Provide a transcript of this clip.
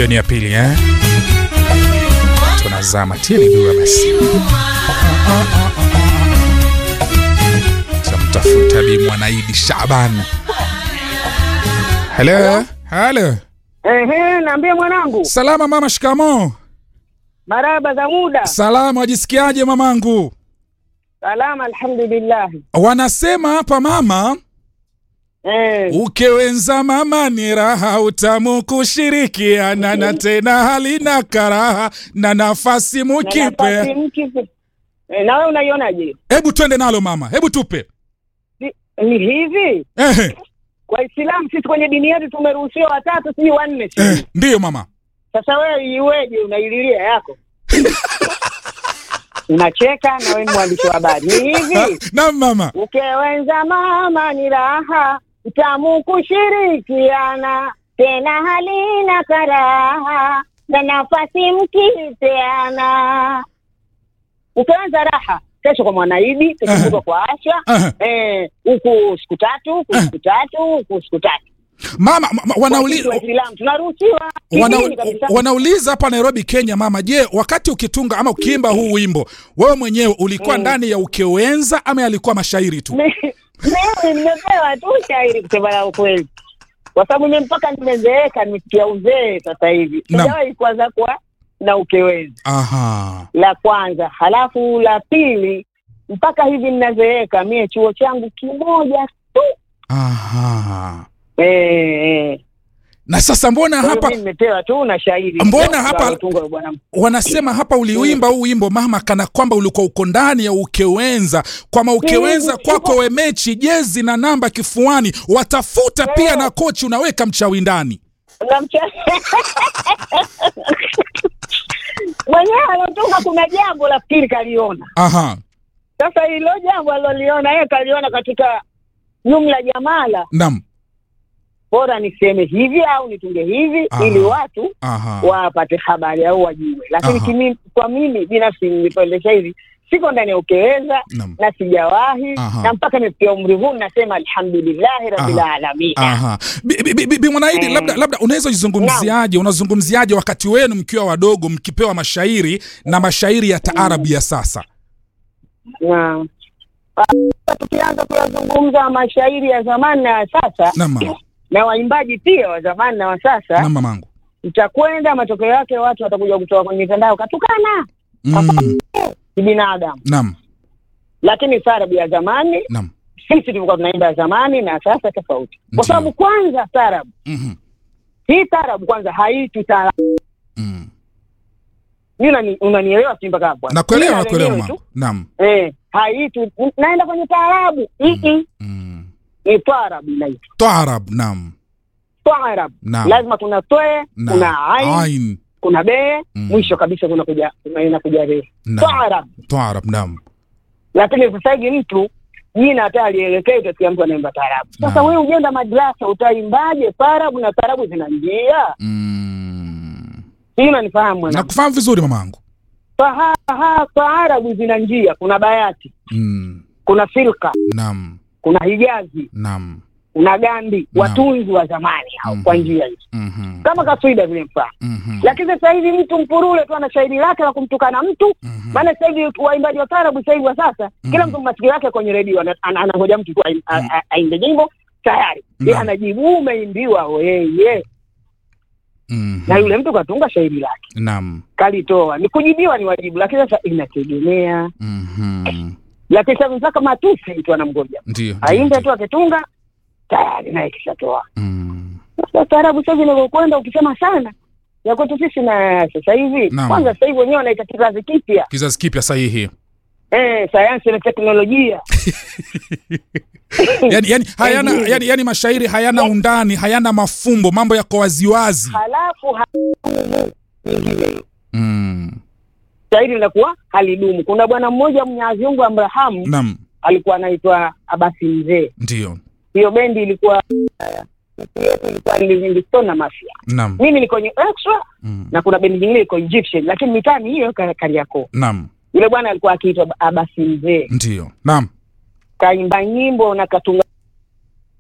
hiyo ni ya pili eh? tunazama tilidua basi tamtafuta Bi Mwanaidi Shaban. Halo, halo. Ehe, naambie mwanangu, Salama mama, shikamo. maraba za muda. Salama, wajisikiaje mamangu? Salama, alhamdulillah. Wanasema hapa mama, Eh, ukewenza mama ni raha, utamu kushirikiana na tena halina karaha na nafasi na mukipe. nafasi mkipe. Eh, na wewe unaionaje? Hebu twende nalo mama, hebu tupe. Si- Ni hivi, Ehe, Waislamu sisi kwenye dini yetu tumeruhusiwa watatu, sijui wanne. eh, sijui. ndiyo mama. Sasa wewe iweje unaililia yako? Unacheka na wewe ni mwandishi wa habari. Ni hivi, Naam mama. ukewenza mama ni raha, utamu kushirikiana, tena halina karaha, na nafasi mkipeana. Ukewenza raha, kesho kwa Mwanaidi, kesho Aha. kutwa kwa Asha, Aha. eh, huku siku tatu, huku siku tatu, huku siku tatu. Mama, ma- wanauli, Sisi Waislamu tunaruhusiwa wana, kidini kabisa. wanauliza hapa Nairobi, Kenya, mama, je, wakati ukitunga ama ukiimba huu wimbo wewe mwenyewe ulikuwa ndani ya ukewenza ama yalikuwa mashairi tu? Mi- mimi nimepewa tu shairi kusema la ukweli, kwa sababu mimi mpaka nimezeeka, nimefikia uzee sasa hivi, Naam. sijawahi kuanza kwa na ukewezi, Aha. la kwanza. Halafu la pili, mpaka hivi ninazeeka, mie chuo changu kimoja tu Aha. eh, eh. Na sasa mbona Kwa hiyo hapa mimi nimepewa tu na shairi Mbona Ndio, hapa- alotunga bwana wanasema hapa uliuimba huu wimbo mama, kana kwamba ulikuwa uko ndani ya ukewenza, kwama ukewenza Mm, kwako wemechi jezi na namba kifuani, watafuta pia na kochi, unaweka mchawi ndani. na mcha- mwenyewe alotunga, kuna jambo nafikiri kaliona Aha. Sasa hilo jambo aliloliona yeye kaliona katika jumla jamala, Naam. bora niseme hivi au nitunge hivi Aha. ili watu Aha. wapate habari au wajue. Lakini Aha. kimi, kwa mimi binafsi nilipendesha hivi, siko ndani ya ukeweza Naam. na sijawahi Aha. na mpaka nimefikia umri huu nasema alhamdulillahi rabbil Aha. alamin. Aha. Bi- bi- bi- Bi Mwanaidi, Eh. labda labda unaweza jizungumziaje, unazungumziaje wakati wenu mkiwa wadogo mkipewa mashairi na mashairi ya taarabu ya sasa? Naam. Ah, Tukianza kuyazungumza mashairi ya zamani na ya sasa Naam mama. na waimbaji pia wa zamani na wa sasa Naam mamangu. itakwenda matokeo yake watu watakuja kutoka kwenye mitandao katukana Mm. kibinadamu, Naam. lakini taarabu ya zamani Naam. sisi tulikuwa tunaimba ya zamani na sasa tofauti, Ndiyo. kwa sababu kwanza taarabu Mhm. hii taarabu kwanza haitwi taarabu. Mm. Mimi unani- unanielewa si mpaka hapo? Nakuelewa, Jina nakuelewa lenyewe mama. tu, Naam. Eh, haitwi naenda kwenye taarabu mm. Mm. ni taarabu inaitwa Taarab, naam. taarabu. Naam. Lazima kuna twe, Naam. kuna ain, Ain. kuna be, Mm. mwisho kabisa kuna kuja inakuja re. Naam. Taarabu. Taarab, naam. lakini sasa hivi mtu jina hata alielekea utasikia mtu anaimba taarabu. Sasa Naam. wewe ujenda madrasa utaimbaje taarabu na taarabu zina njia? Mm. Hii unanifahamu mwana? Nakufahamu vizuri mamangu. Faha ha taarabu zina njia, kuna bayati, Mm. kuna filka, Naam. kuna hijazi, Naam. kuna gandi, Naam. watunzi wa zamani hao Mhm. kwa njia hizo. Mhm. Kama kaswida vile mfano. Mhm. Lakini sasa hivi mtu mpurule tu ana shairi lake la kumtukana mtu. Mhm. Maana sasa hivi waimbaji wa taarabu sasa hivi wa sasa, kila mtu masikio yake kwenye redio ana- ana- anangoja mtu tu aim- a- a- aimbe nyimbo tayari. Yeye Naam. anajibu umeimbiwa weye. Mhm. Na yule mtu katunga shairi lake. Naam. Kalitoa. Ni kujibiwa ni wajibu, lakini sasa inategemea. Mhm. Lakini sasa mpaka matusi mtu anamgoja. Ndio. Aimbe ndio, tu akitunga tayari naye kishatoa. Mm. Sasa taarabu sasa hivi inavyokwenda ukisema sana ya kwetu sisi na sasa hivi Naam. kwanza sasa hivi wenyewe wanaita kizazi kipya Kizazi kipya sahihi. eh, sayansi na teknolojia yani, yani, hayana, yani, yani mashairi hayana undani, hayana mafumbo, mambo yako waziwazi. halafu ha- Mm. shairi linakuwa halidumu. Kuna bwana mmoja Mwenyezi Mungu Abrahamu Naam. alikuwa anaitwa Abasi Mzee. Ndio. Hiyo bendi ilikuwa yetu ilikuwa ni Living Stone na Mafia. Naam. Mimi niko kwenye extra Mm. na kuna bendi nyingine iko Egyptian, lakini mitani hiyo Kar- Kariakoo. Naam. Yule bwana alikuwa akiitwa Abasi Mzee, Ndio. Naam. kaimba nyimbo na katunga